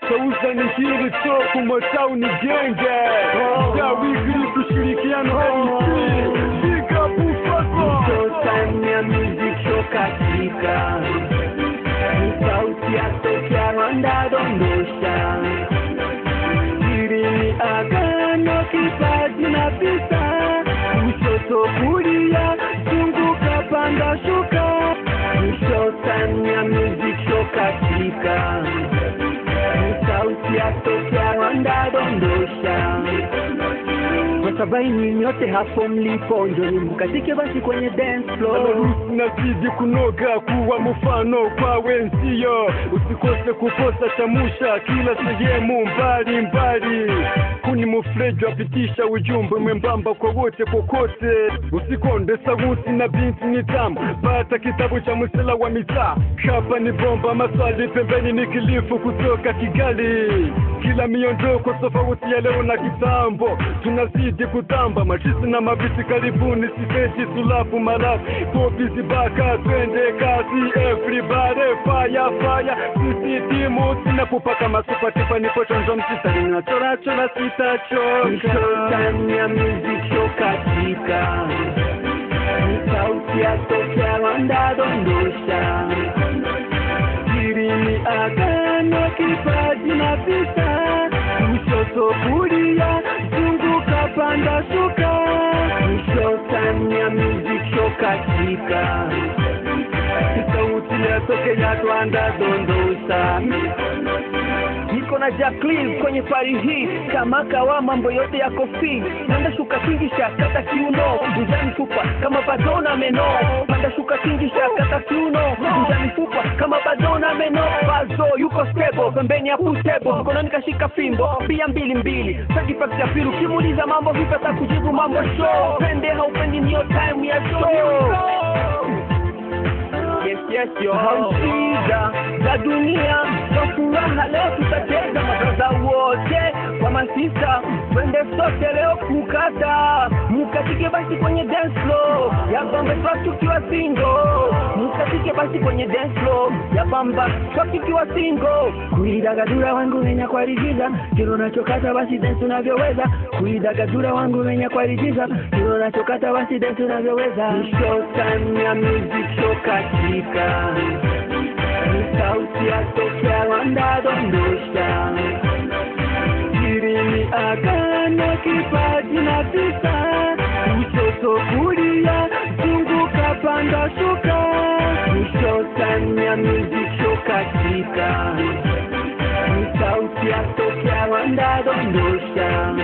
Sauza ni hili toku Motown ni genge Ya wiki kushirikiana MC Big up Ufaso Showtime ya music show katika ni sauti ya tokea Rwanda dondosha hili ni agano kipaji na visa kushoto kulia zunguka panda shuka ni showtime ya music show katika ni sauti ya tokea Rwanda dondosha Wasabaini nyote hapo mlipo, njoni mkatike basi kwenye dance floor. Harusi nazidi kunoga kuwa mfano kwa wenzio, usikose kuposa chamusha kila sehemu mbali mbali. Kuni mufreji wapitisha ujumbe mwembamba kwa wote kokote, usikonde sauti na binti ni tamu. Pata kitabu cha msela wa mitaa, hapa ni bomba maswali, pembeni ni kilifu kutoka Kigali. Kila miondoko tofauti ya leo na kitambo, tunazidi kutamba machisi na mabisi. Karibuni siteji sulafu malafu kopizi baka, twende kazi everybody, fire fire, sisi timu tunapopaka masupa tipa, nipo chonjo msitari na chora chora, sitachoka Showtime ya music show katika ni sauti ya tokea Rwanda dondosha hili ni agano kipaji na visa kushoto kulia zunguka panda shuka ni showtime ya music show katika sauti ya tokea Rwanda dondosha niko na Jacqueline kwenye pari hii kama kawa mambo yote yako fi panda shuka kingisha kata kiuno ujani fupa kama badona meno panda shuka kingisha kata kiuno ujani fupa kama badona meno bazo yuko stable pembeni ya putebo mkononi kashika fimbo pia mbili mbili sajifaksi ya pili ukimuuliza mambo vipi atakujibu mambo show pende haupendi niyo time ya show Yes, yes, yo. Shida za dunia kwa furaha leo tutacheza mabraza wote kwa masista twende sote leo kukata mkatike basi kwenye dance floor ya bamba swap tukiwa single mkatike basi kwenye dance floor ya bamba swap tukiwa single kuidagadura wangu wenya kwa rigiza kilo nachokata basi dance unavyoweza kuidagadura wangu wenya kwa rigiza kilo nachokata basi dance unavyoweza Ni showtime ya music show katika ni sauti ya tokea Rwanda dondosha hili ni agano kipaji na visa kushoto kulia zunguka panda shuka ni showtime ya music show katika ni sauti ya tokea Rwanda dondosha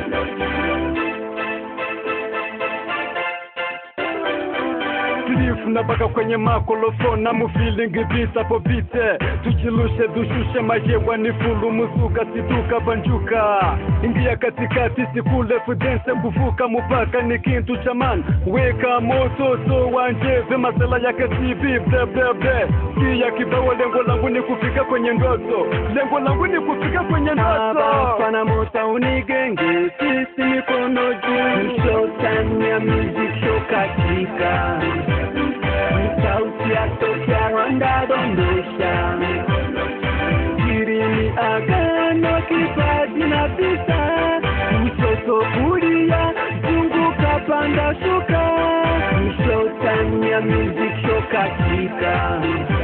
Silifu na baka kwenye makolofo na mufilingi visa popite tuchilushe dushushe majewa ni fulu muzuka situka banjuka ingia katikati sikule fudense kuvuka mupaka ni kintu cha man weka moto so wanjeve masela yake tv bleblebe kia kibao lengo langu ni kufika kwenye ndoto lengo langu ni kufika kwenye ndoto Pana mota unigenge sisi mikono juu Ni showtime ya music show katika Ni sauti ya tokea Rwanda dondosha hili ni agano kipaji na visa kushoto kulia zunguka panda shuka Ni showtime ya music show katika